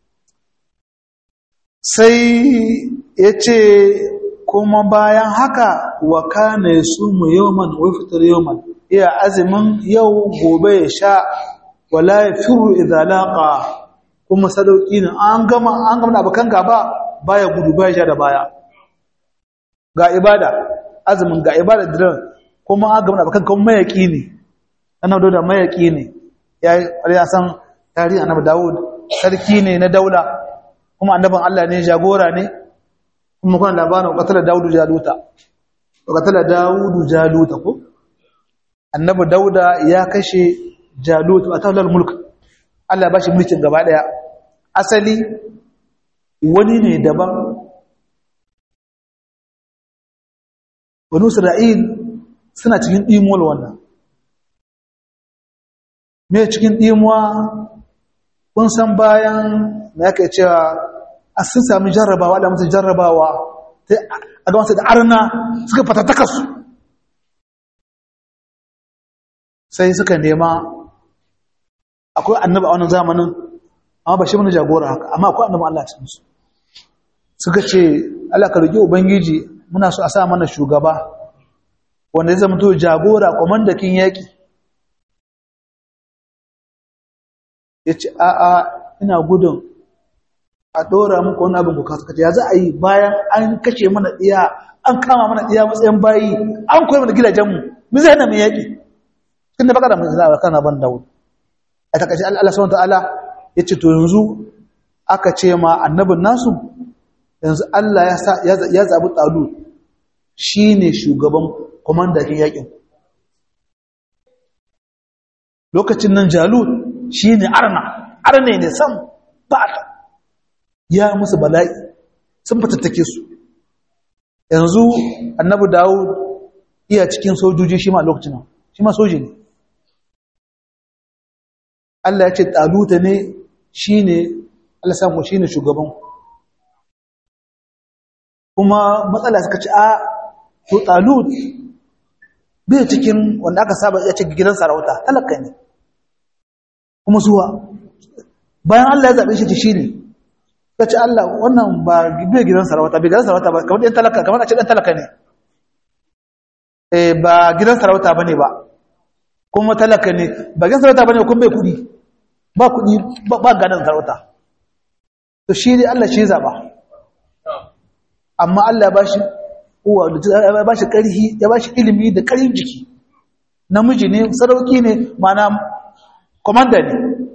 sai ya ce kuma bayan haka wa kana yasumu yawman wa yafṭir yawman iya azumin yau gobe ya sha wala yafiru idza laqa kuma sadauki ne an gama an gama abakan gaba baya gudu baya ja da baya ga ibada azumin ga ibada diran kuma an gama abakan kuma mayaki ne annabi da mayaki ne ya ya san tarihi annabi Dawud sarki ne na daula kuma annabin Allah ne jagora ne kuma kuna labarin qatala Dawud Jaluta qatala Dawud Jaluta ko annabi Dauda ya kashe Jalut a taular mulk Allah ya bashi mulkin gaba daya asali wani ne daban wani Isra'il suna cikin ɗimuwar wannan me cikin ɗimuwa kun san bayan na yake cewa a sun sami jarrabawa da musu jarrabawa a ga wasu da arna suka fatattaka su sai suka nema akwai annaba a wannan zamanin amma ba shi mana jagora haka amma akwai annaba Allah cikin su suka ce Allah ka roki ubangiji muna so a sa mana shugaba wanda zai zama to jagora komandakin yaki yace a a ina gudun a dora muku wani abin ku kasu kace ya za a yi bayan an kashe mana diya an kama mana diya matsayin bayi an koyi mana gidajenmu mu zai hana mu yaki tun da baka da mai zaɓa kana ban dawo a takaice Allah subhanahu ta'ala ya ce to yanzu aka ce ma annabin nasu yanzu Allah ya zaɓi talu shi ne shugaban kwamandakin yakin lokacin nan jalut shi ne arna arne ne sam ba ya musu bala'i sun fatattake su yanzu annabi dawud iya cikin sojoji shi ma lokacin nan shi ma soji ne Allah ya ce taluta ne shi ne Allah samu shi ne shugaban kuma matsala suka ce a to talut bai cikin wanda aka saba ya ce gidan sarauta talaka ne kuma zuwa bayan Allah ya zaɓe shi shi ne ta ce Allah wannan ba bai gidan sarauta bai gidan sarauta ba kamar ɗan talaka kamar a ce ɗan talaka ne ba gidan sarauta ba ne ba kuma talaka ne ba gidan sarauta ba ne kuma bai kuɗi ba kuɗi ba gadon sarauta to shi ne Allah shi zaɓa amma Allah ya bashi uwa ya bashi ƙarfi ya bashi ilimi da ƙarfin jiki namiji ne sarauki ne mana komanda ne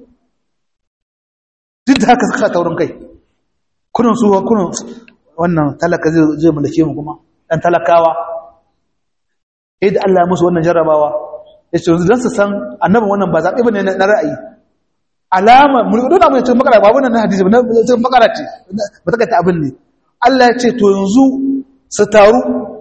duk da haka suka taurin kai kunun su kunun wannan talaka zai mulke mu kuma dan talakawa sai da Allah ya musu wannan jarrabawa ya ce don su san annabin wannan ba zaɓe ba ne na ra'ayi alama mulkudu na mai cikin makara ba wannan na hadisi ba na cikin makara ce ba ta kata abin ne Allah ya ce to yanzu su taru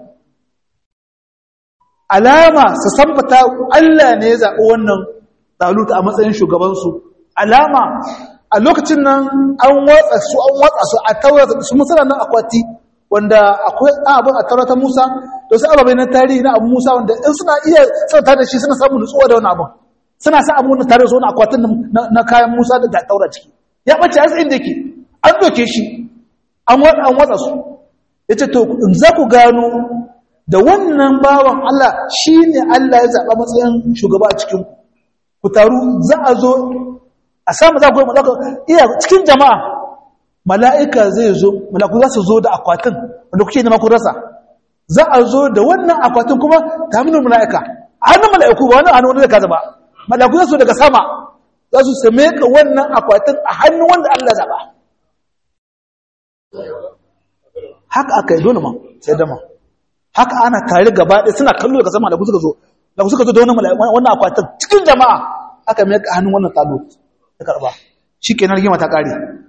alama su sambata Allah ne ya zaɓi wannan taluta a matsayin shugabansu alama a lokacin nan an watsa su an watsa su a taurata su musana nan akwati wanda akwai abin a taurata Musa da su ababai na tarihi na abu Musa wanda in suna iya sauta da shi suna samun nutsuwa da wani abin suna sa abu na tare da su wani akwatin na kayan Musa da taura ciki ya ɓace a tsayin da ke an doke shi an watsa su ya ce to in za ku gano da wannan bawan Allah shi ne Allah ya zaɓa matsayin shugaba a cikin ku taru za a zo a samu za ku yi malaka iya cikin jama'a mala'ika zai zo malaku za su zo da akwatin wanda kuke nema ku rasa za a zo da wannan akwatin kuma ta hannun mala'ika a hannun mala'iku ba wani hannun wanda zai kaza ba mala'iku za su daga sama za su same ka wannan akwatin a hannun wanda Allah zaɓa haka aka yi dole ma sai dama haka ana tare gaba ɗaya suna kallo daga sama da suka zo da suka zo da wannan akwatin cikin jama'a aka mai ka hannun wannan talo ta karba shi ke na rigima ta ƙare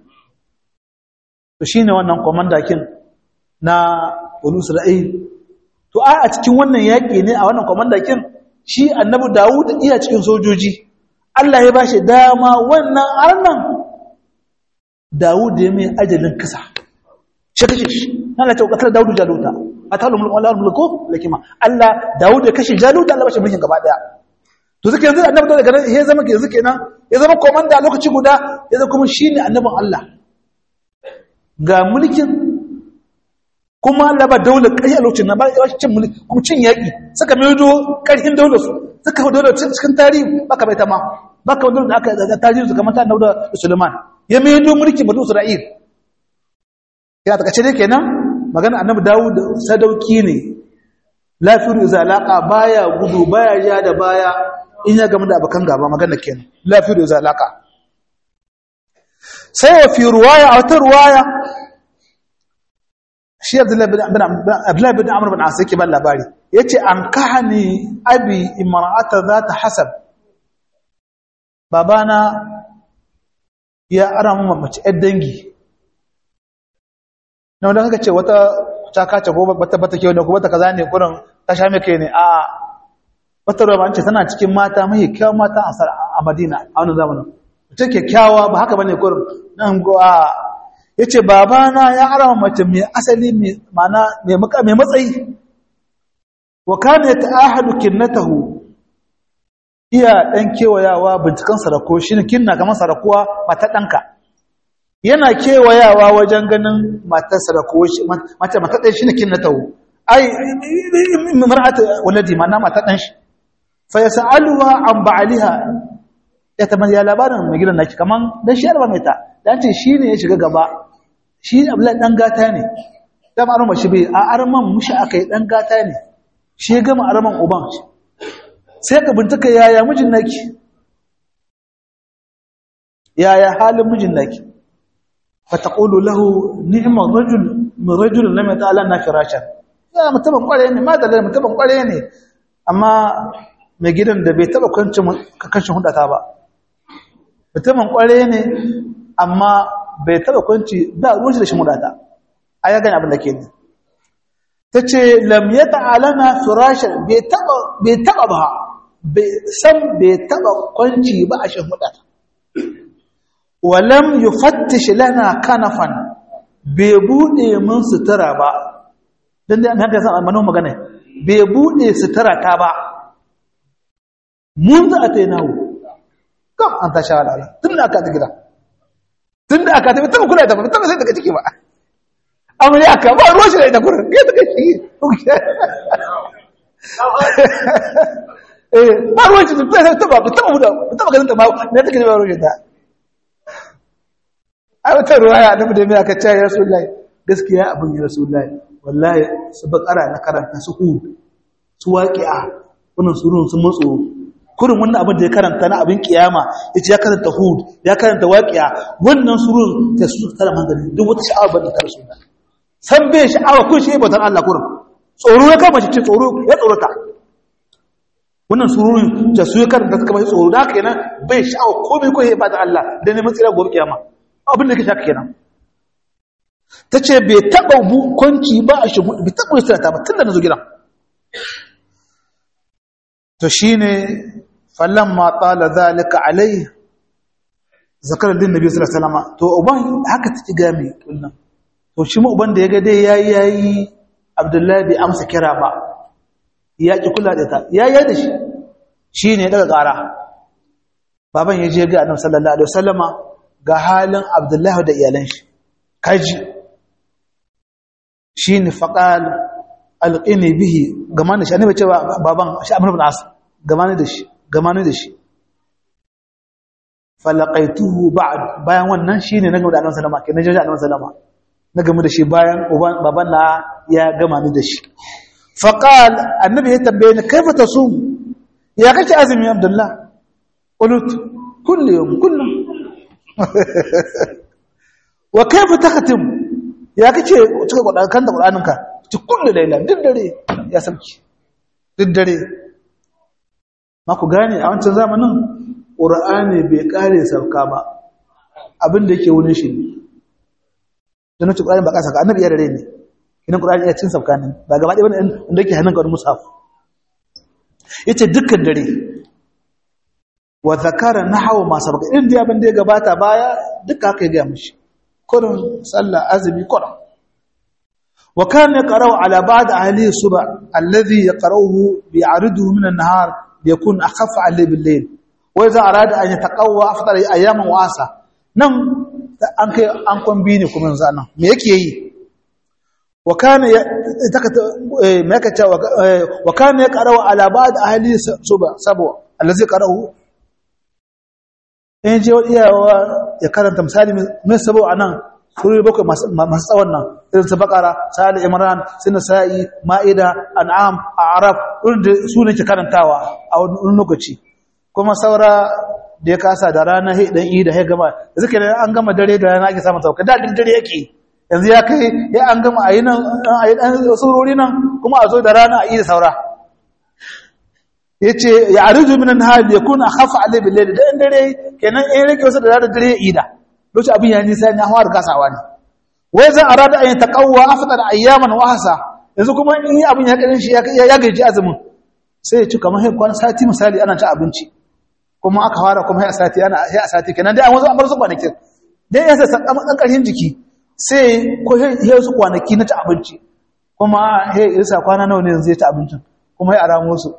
to shi ne wannan kwamandakin na wani isra'il to a a cikin wannan yaƙi ne a wannan kwamandakin shi annabi dawud iya cikin sojoji allah ya ba shi dama wannan arnan dawud ya mai ajalin kisa shi kashe shi na lati ƙasar dawudu jaluta a talon mulko lakima allah dawud ya kashe jaluta allah ba shi mulkin gaba ɗaya to suke yanzu annabi daga nan ya zama yanzu kenan ya zama komanda lokaci guda ya zama kuma shine annabin Allah ga mulkin kuma Allah ba daular kai a lokacin nan ba ya cin mulki kuma cin yaki suka maido karhin daular su suka daular cikin tarihi baka bai ta ma baka wanda da aka da tajiri kamar ta Dauda da Suleiman ya mai do mulki banu Isra'il ya ta kace ne kenan magana annabi Dawud sadauki ne lafiru iza laqa baya gudu baya ja da baya in ya gamu da abakan gaba magana kenan lafiru iza laqa sai wa fi ruwaya a wata ruwaya shi abdullahi bin amur bin asu yake ban labari ya ce an kahani abi imarata za ta hasab babana ya ara mu mace ‘yar dangi na wadda kaka ce wata cakace ko bata bata ke wadda ko bata kaza ne kurin ta sha mai kai ne a wata ruwa ce tana cikin mata mai kyawun mata a madina a wani zamanin mutum kyakkyawa ba haka bane kurin nan go a yace babana ya ara mace mai asali mai mana mai muka mai matsayi wa kana ta'ahadu kinnatahu iya dan kewayawa bincikan sarako shine kinna kamar sarakuwa mata danka yana kewayawa wajen ganin matar sarako mata mata dai shine kinnatahu ai mar'at waladi mana mata dan shi fa yasaluha an ba'aliha ya tamar ya labarin mai gidan naki kaman dan shi alba mai ta dan ce shine ya shiga gaba shi abdullahi dan gata ne dan arma shi bai a arman mushi akai dan gata ne shi ya gama arman uban sai ka bintuka yaya mijin naki yaya halin mijin naki fa taqulu lahu ni'ma rajul min rajul lam yata'ala na firashan ya mutumin kware ne ma da mutumin kware ne amma mai gidan da bai taba kwancin kakashin hudata ba mutumin kware ne amma bai taba kwanci ba ruwan shi da shi hudata a ya gani abin da ke ne ta ce lam ya ta'alana firashin bai taba ba bai san bai taba kwanci ba a shi hudata walam yi fattishi lana kanafan bai buɗe mun sutura ba don da haka san almanin magana bai buɗe sutura ta ba mun za a ta yi nawo kam an ta sha alala tun da aka ta gida tun da aka ta bi taba kula da ba taba sai daga ciki ba amma ne aka ba ruwan shi da ita kurin kai daga ciki eh ba ruwan shi da taba ba taba da taba ganin ta ba ne take ba ruwan ta ai wata ruwaya da da mai aka ce ya rasulullahi gaskiya abin ya rasulullahi wallahi su bakara na karanta su hud su waqi'a wannan surun sun matso kurin wannan abin da ya karanta na abin kiyama yace ya karanta hud ya karanta waqi'a wannan surun ta su tara manzali duk wata sha'awa bane ta rasulullahi san bai sha'awa kun shi bautar Allah kurin tsoro ya kama shi ce tsoro ya tsorata wannan surun da su ya karanta suka bai tsoro da haka kenan bai sha'awa komai ko ya bada Allah da neman tsira gobe kiyama abin da ke shaka kenan ta ce bai taɓa kwanci ba a shigo bai taɓa wasu ta ba tun da na zo gidan to shi ne fallon matsala zalika alai zakarar din nabi sallallahu alaihi wasallam to uban haka take ga mai kullum to shi ma uban da ya ga dai yayi yayi abdullahi bai amsa kira ba ya ki kula da ta ya yi da shi shi ne daga ƙara baban ya je ga annabi sallallahu alaihi wasallama ga halin abdullahi da iyalan shi kaji shi ne faƙal alƙini bihi gama da shi annabi cewa baban shi amur bin as gama da shi gama da shi falaqaituhu ba'd bayan wannan shine na gama da annabi sallama kenan jaji annabi sallama na gama da shi bayan baban na ya gama ni da shi faqal annabi ya tambaye ni kaifa tasum ya kake azumi abdullah qult kullu yawm kullu wa kaifa takhatim ya kace cika kudan kan da qur'aninka ci kullu laila duk dare ya sauki duk dare ma ku gane a wancan zamanin qur'ani bai kare sauka ba abin da yake wurin shi dan ci qur'ani ba ka saka annabi ya dare ne kinan qur'ani ya cin sauka ne ba gaba ɗaya wanda yake hannun ka musaf yace dukkan dare wa zakara nahwa ma sabaka in da abin da ya gabata baya duka haka ya ga mishi kurin sallah azumi kurin wa kana yaqra'u ala ba'd ahli subh alladhi yaqra'uhu bi'ariduhu min an-nahar yakun akhaf 'alayhi bil-layl wa idha arada an yataqawwa afdal ayyaman wa asa nan an kai an kwambi ne kuma yanzu nan me yake yi wa kana takata me yake cewa wa kana yaqra'u ala ba'd ahli subh sabwa alladhi yaqra'uhu in je wani iyawa ya karanta misali mai sabo a nan surori bakwai masu tsawon nan irin su bakara sa'ad imran sina sa'i ma'ida an'am a'raf irin da su ne ke karantawa a wani lokaci kuma saura da ya kasa da rana he dan yi da he gama da suke an gama dare da rana ake samun sauka da duk dare yake yanzu ya kai ya an gama a yi nan a yi dan surori nan kuma a zo da rana a yi da saura yace ya arju min an-nahar yakun akhafa alayhi bil layl dan dare kenan in rike wasu da dare ya ida lokacin abin ya nisa ne hawa kasawa ne wai zan arada an taqawwa afdal ayyaman wa hasa yanzu kuma in abin ya karin shi ya gaji azumin sai ya ci kamar sai kwana sati misali ana ci abinci kuma aka fara kuma sai a sati ana sai a sati kenan dai an wasu an bar su kwanakin dai ya sai dan karhin jiki sai ko sai su kwanaki na ci abinci kuma sai irsa kwana nawa ne yanzu ya ci abincin kuma ya aramo su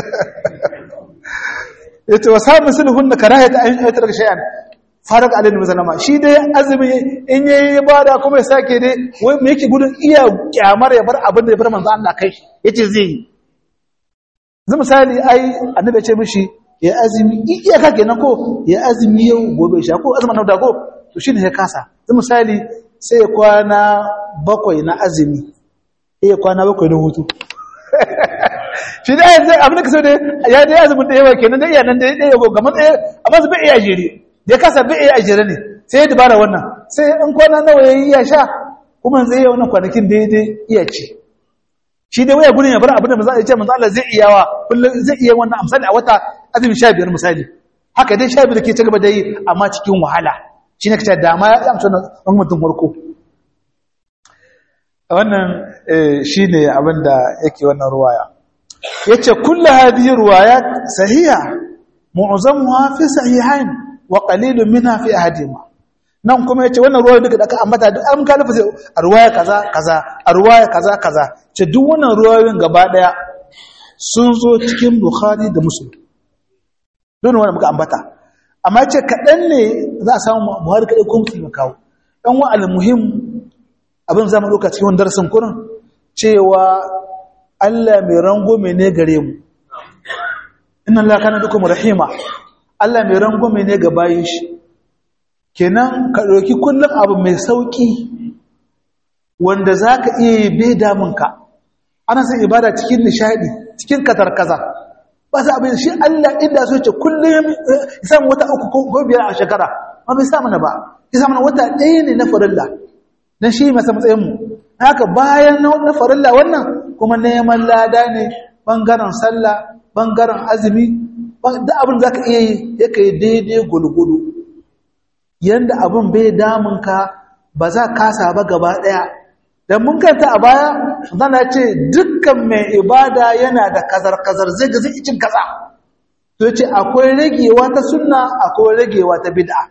yace wasabu sulhun da karahata an aitar shay'an farak alaihi wasallama shi dai azumi in yayi ibada kuma ya sake dai wai me yake gudun iya kyamar ya bar abin da ya bar manzo Allah kai yace zai yi zai misali ai annabi ya ce mishi ya azumi iya ka kenan ko ya azumi yau gobe sha ko azumin nan da ko to shine ya kasa zai misali sai kwana bakwai na azumi eh kwana bakwai na hutu shi da yanzu abin da ka so da ya dai azumin da yawa kenan da iya nan da ya ɗaya ga matsayi amma su bai iya jere da ya kasa bai iya jere ne sai ya dubara wannan sai in kwana nawa ya yi iya sha kuma zai yi wannan kwanakin daidai iya ci shi dai waya gudun ya bar abin da maza a ce manzo Allah zai iya wa kullum zai iya wannan amsali a wata azumin sha biyar misali haka dai sha biyar ke ci gaba da yi amma cikin wahala shi ne kace dama ya amsa wannan mutum farko wannan shine abin da yake wannan ruwaya yace kullu hadhihi riwayat sahiha mu'zamuha fi sahihain wa qalilun minha fi ahadihima nan kuma yace wannan ruwaya duka da aka ambata duk an ka lafa a ruwaya kaza kaza a ruwaya kaza kaza ce duk wannan ruwayoyin gaba daya sun zo cikin bukhari da muslim don wannan muka ambata amma yace kadan ne za a samu buhari kadai ko muslim kawo dan wa al-muhim abin zama lokaci cikin darasin kurin cewa Allah mai rangume ne gare mu inna Allah kana dukum rahima Allah mai rangume ne ga bayin shi kenan ka dauki kullum abu mai sauki wanda zaka iya yi bai damun ka ana san ibada cikin nishadi cikin katarkaza ba sa abin shi Allah inda so ce kullum ya samu wata uku ko biyar a shekara ba bai samu na ba ya samu na wata ɗaya ne na farilla dan shi masa matsayin mu haka bayan na farilla wannan kuma neman lada ne ɓangaren sallah ɓangaren azumi da abin za ka iya yi ya ka yi daidai gulgulu yadda abin bai damunka ba za kasa ba gaba ɗaya don mun kanta a baya zana ce dukkan mai ibada yana da kazar-kazar zai ga zai cin kaza to ce akwai ragewa ta sunna akwai ragewa ta bid'a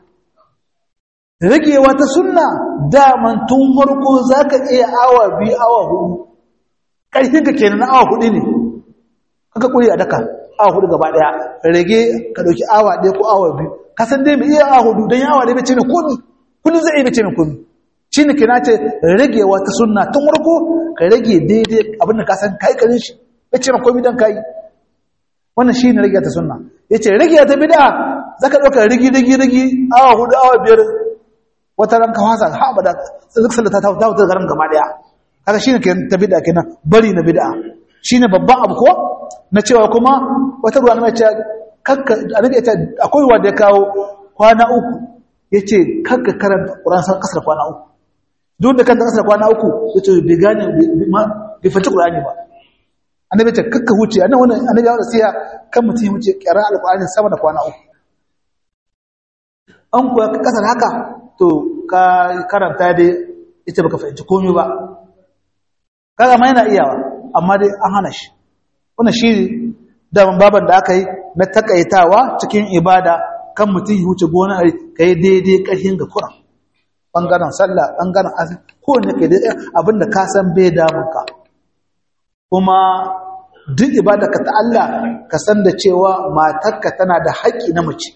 ragewa ta sunna daman tun farko za ka iya awa biyu awa hudu ƙarfinka kenan awa hudu ne kaka ƙuri a daka awa hudu gaba ɗaya rage ka ɗauki awa ɗaya ko awa biyu ka san dai mai iya awa hudu don awa ɗaya bai ce mai komi kullum zai iya bai ce mai komi shi ne kina ce ragewa ta sunna tun farko ka rage daidai abin da ka san ka yi ƙarin shi bai ce mai komi don ka yi wannan shi ne rage ta sunna ya ce rage ta bida za ka ɗauka rigi rigi rigi awa hudu awa biyar wata ran ka fasa ha ba da duk sallata ta wuta garin gaba ɗaya kaga shine ke ta bid'a kenan bari na bid'a shine babban abu ko na cewa kuma wata ruwa mai cewa kakka annabi ya ce akwai wanda ya kawo kwana uku yace kakka karanta Qur'an san kasar kwana uku duk da kanta kasar kwana uku yace bai gane bai fata Qur'ani ba annabi ya ce kakka huce annabi wannan annabi ya wasiya kan mutum ya huce qira'a al-Qur'ani sama da kwana uku an kuwa kasar haka to ka karanta dai ita baka fahimci komai ba kaga ma yana iyawa amma dai an hana shi wannan shi daman baban da aka yi na takaitawa cikin ibada kan mutum ya wuce gona a kai daidai ƙarfin ga kuran bangaren sallah bangaren azumi ko ne kai daidai abinda ka san bai damun ka kuma duk ibada ka ta Allah ka san da cewa matarka tana da haƙƙi na mace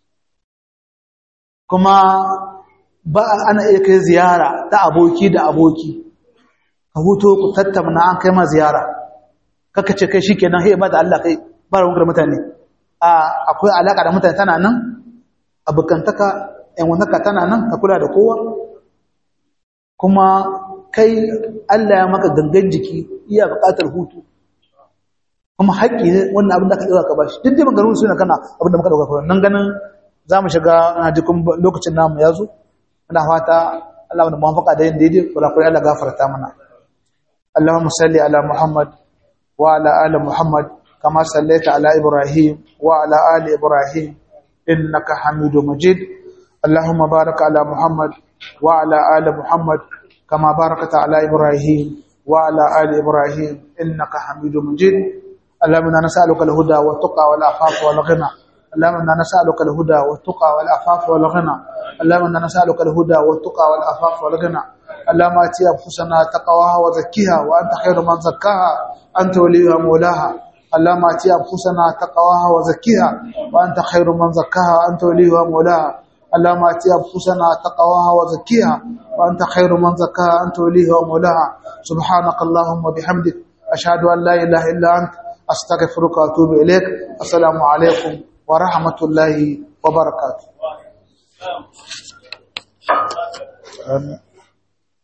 kuma ba ana iya kai ziyara ta aboki da aboki ka huto ku tattauna an kai ma ziyara kaka ce kai shikenan hey ba da Allah kai ba ruwan mutane a akwai alaka da mutane tana nan abokantaka yan wanaka tana nan ka kula da kowa kuma kai Allah ya maka gangan jiki iya buƙatar hutu kuma haƙƙi ne wannan abin da ka ɗauka ka bashi duk dai maganin suna kana abin da muka ɗauka kawai nan ganin za mu shiga na jikin lokacin namu ya zo muna fata Allah wanda mafaka da yin daidai kurakurai Allah gafarta mana Allahumma salli ala Muhammad wa ala ali Muhammad kama sallaita ala Ibrahim wa ala ali Ibrahim innaka Hamidum Majid Allahumma barik ala Muhammad wa ala ali Muhammad kama barakta ala Ibrahim wa ala ali Ibrahim innaka Hamidum Majid اللهم انا نسالك الهدى والتقى والعفاف والغنى اللهم انا نسالك الهدى والتقى والعفاف والغنى اللهم انا نسالك الهدى والتقى والعفاف والغنى اللهم اتي انفسنا تقواها وزكيها وانت خير من زكاها انت وليها مولاها اللهم اتي انفسنا تقواها وزكيها وانت خير من زكاها انت وليها مولاها اللهم اتي انفسنا تقواها وزكيها وانت خير من زكاها انت وليها ومولاها سبحانك اللهم وبحمدك اشهد ان لا اله الا انت أستغفرك وأتوب إليك السلام عليكم ورحمة الله وبركاته